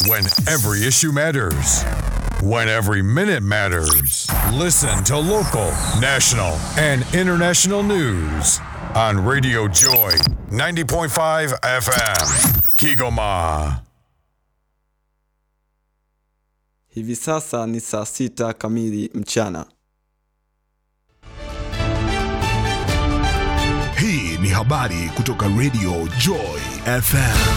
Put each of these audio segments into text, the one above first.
When every issue matters. When every minute matters. Listen to local, national, and international news on Radio Joy 90.5 FM. Kigoma. Hivi sasa ni saa sita kamili mchana. Hii ni habari kutoka Radio Joy FM.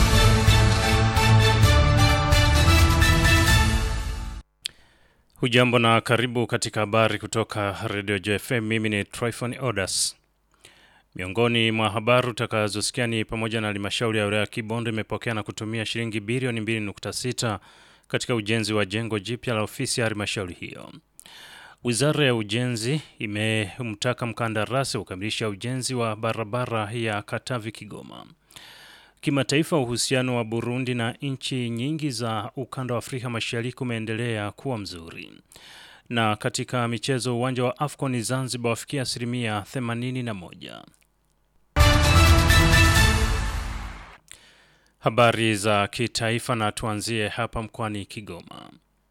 Hujambo na karibu katika habari kutoka Radio JFM. Mimi ni Tryphon Odas. Miongoni mwa habari utakazosikia ni pamoja na halmashauri ya wilaya ya Kibondo imepokea na kutumia shilingi bilioni 2.6 katika ujenzi wa jengo jipya la ofisi ya halmashauri hiyo. Wizara ya Ujenzi imemtaka mkandarasi kukamilisha ujenzi wa barabara ya Katavi Kigoma. Kimataifa, uhusiano wa Burundi na nchi nyingi za ukanda wa Afrika Mashariki umeendelea kuwa mzuri. Na katika michezo, uwanja wa AFCON Zanzibar wafikia asilimia 81. Habari za kitaifa, na tuanzie hapa mkoani Kigoma.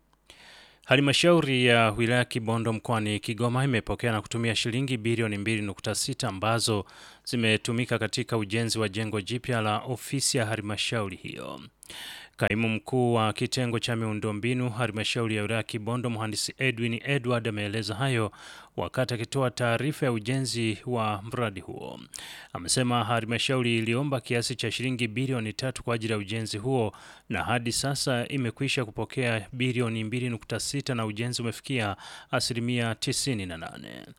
Halmashauri ya wilaya Kibondo mkoani Kigoma imepokea na kutumia shilingi bilioni 2.6 ambazo zimetumika katika ujenzi wa jengo jipya la ofisi ya halmashauri hiyo. Kaimu mkuu wa kitengo cha miundombinu halmashauri ya wilaya Kibondo, mhandisi Edwin Edward ameeleza hayo wakati akitoa taarifa ya ujenzi wa mradi huo. Amesema halmashauri iliomba kiasi cha shilingi bilioni tatu kwa ajili ya ujenzi huo na hadi sasa imekwisha kupokea bilioni 2.6 na ujenzi umefikia asilimia 98.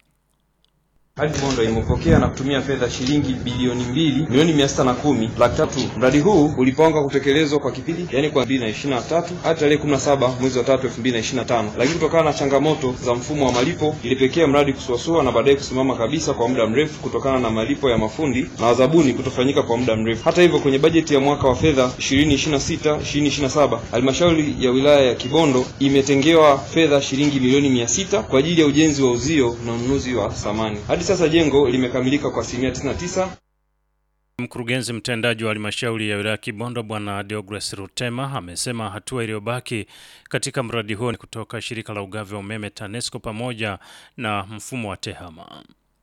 Hadi Bondo imepokea na kutumia fedha shilingi bilioni mbili milioni mia sita na kumi laki tatu. Mradi huu ulipangwa kutekelezwa kwa kipindi yani kwa 2023 hadi tarehe 17 mwezi wa 3 2025, lakini kutokana na changamoto za mfumo wa malipo ilipekea mradi kusuasua na baadaye kusimama kabisa kwa muda mrefu kutokana na malipo ya mafundi na wazabuni kutofanyika kwa muda mrefu. Hata hivyo, kwenye bajeti ya mwaka wa fedha 2026 2027 halmashauri ya wilaya ya Kibondo imetengewa fedha shilingi milioni mia sita kwa ajili ya ujenzi wa uzio na ununuzi wa samani. Hadi sasa jengo limekamilika kwa asilimia 99. Mkurugenzi mtendaji wa halmashauri ya wilaya Kibondo Bwana Deogras Rutema amesema hatua iliyobaki katika mradi huo ni kutoka shirika la ugavi wa umeme TANESCO pamoja na mfumo wa TEHAMA.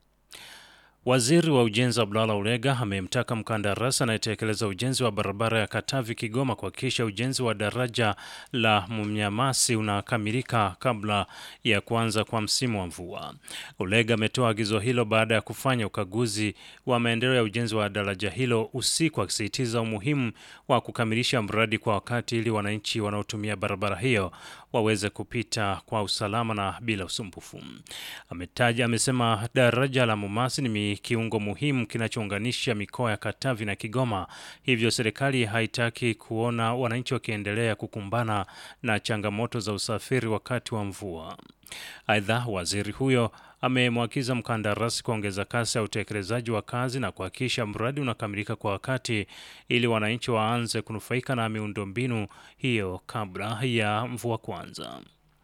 Waziri wa Ujenzi Abdalla Ulega amemtaka mkandarasi anayetekeleza ujenzi wa barabara ya Katavi Kigoma kuhakikisha ujenzi wa daraja la Mnyamasi unakamilika kabla ya kuanza kwa msimu wa mvua. Ulega ametoa agizo hilo baada ya kufanya ukaguzi wa maendeleo ya ujenzi wa daraja hilo usiku, akisisitiza umuhimu wa kukamilisha mradi kwa wakati ili wananchi wanaotumia barabara hiyo waweze kupita kwa usalama na bila usumbufu. Ametaja amesema daraja la Mumasi ni kiungo muhimu kinachounganisha mikoa ya Katavi na Kigoma, hivyo serikali haitaki kuona wananchi wakiendelea kukumbana na changamoto za usafiri wakati wa mvua. Aidha, waziri huyo amemwagiza mkandarasi kuongeza kasi ya utekelezaji wa kazi na kuhakikisha mradi unakamilika kwa wakati ili wananchi waanze kunufaika na miundombinu hiyo kabla ya mvua kuanza.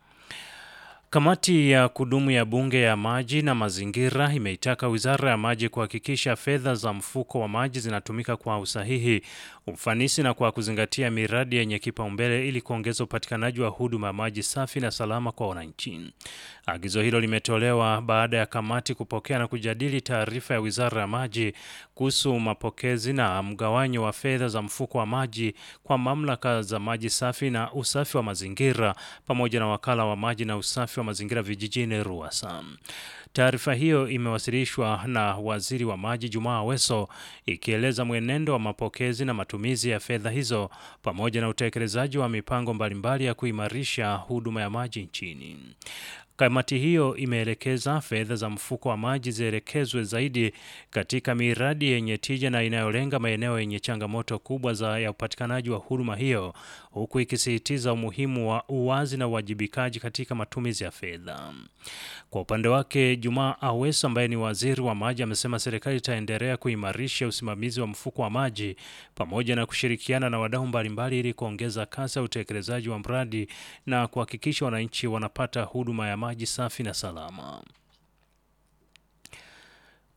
Kamati ya kudumu ya Bunge ya Maji na Mazingira imeitaka Wizara ya Maji kuhakikisha fedha za mfuko wa maji zinatumika kwa usahihi, ufanisi na kwa kuzingatia miradi yenye kipaumbele ili kuongeza upatikanaji wa huduma ya maji safi na salama kwa wananchi. Agizo hilo limetolewa baada ya kamati kupokea na kujadili taarifa ya Wizara ya Maji kuhusu mapokezi na mgawanyo wa fedha za mfuko wa maji kwa mamlaka za maji safi na usafi wa mazingira pamoja na wakala wa maji na usafi wa mazingira vijijini RUWASA. Taarifa hiyo imewasilishwa na waziri wa maji Jumaa Aweso ikieleza mwenendo wa mapokezi na matumizi ya fedha hizo pamoja na utekelezaji wa mipango mbalimbali ya kuimarisha huduma ya maji nchini. Kamati hiyo imeelekeza fedha za mfuko wa maji zielekezwe zaidi katika miradi yenye tija na inayolenga maeneo yenye changamoto kubwa za ya upatikanaji wa huduma hiyo, huku ikisisitiza umuhimu wa uwazi na uwajibikaji katika matumizi ya fedha. Kwa upande wake, Jumaa Aweso ambaye ni waziri wa maji amesema serikali itaendelea kuimarisha usimamizi wa mfuko wa maji pamoja na kushirikiana na wadau mbalimbali ili kuongeza kasi ya utekelezaji wa mradi na kuhakikisha wananchi wanapata huduma ya maji safi na salama.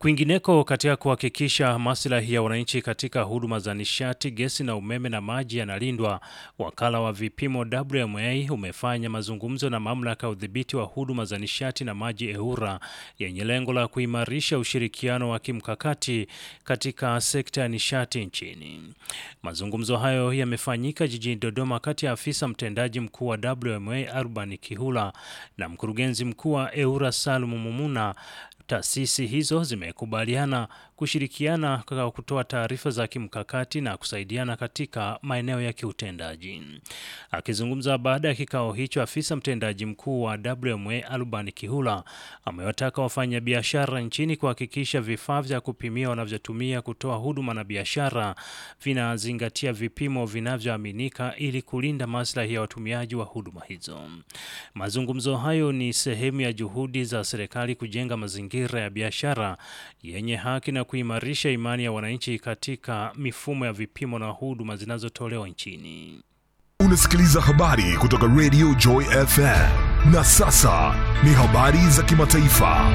Kwingineko, katika kuhakikisha maslahi ya wananchi katika huduma za nishati, gesi na umeme na maji yanalindwa, wakala wa vipimo WMA umefanya mazungumzo na mamlaka ya udhibiti wa huduma za nishati na maji EWURA yenye lengo la kuimarisha ushirikiano wa kimkakati katika sekta ya nishati nchini. Mazungumzo hayo yamefanyika jijini Dodoma kati ya afisa mtendaji mkuu wa WMA Urban Kihula na mkurugenzi mkuu wa EWURA Salum Mumuna. Taasisi hizo zimekubaliana kushirikiana kwa kutoa taarifa za kimkakati na kusaidiana katika maeneo ya kiutendaji. Akizungumza baada ya kikao hicho, afisa mtendaji mkuu wa WMA Alban Kihula amewataka wafanyabiashara nchini kuhakikisha vifaa vya kupimia wanavyotumia kutoa huduma na biashara vinazingatia vipimo vinavyoaminika ili kulinda maslahi ya watumiaji wa huduma hizo. Mazungumzo hayo ni sehemu ya juhudi za serikali kujenga mazingira ya biashara yenye haki na kuimarisha imani ya wananchi katika mifumo ya vipimo na huduma zinazotolewa nchini. Unasikiliza habari kutoka Radio Joy FM. Na sasa ni habari za kimataifa.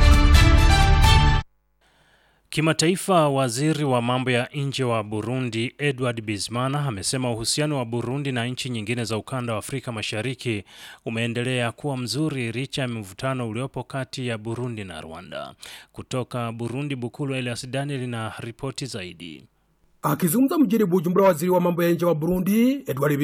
Kimataifa, waziri wa mambo ya nje wa Burundi Edward Bizimana amesema uhusiano wa Burundi na nchi nyingine za ukanda wa Afrika Mashariki umeendelea kuwa mzuri licha ya mvutano uliopo kati ya Burundi na Rwanda. Kutoka Burundi, Bukulu Elias Daniel na ripoti zaidi. Akizungumza mjini Bujumbura, waziri wa mambo ya nje wa Burundi Edward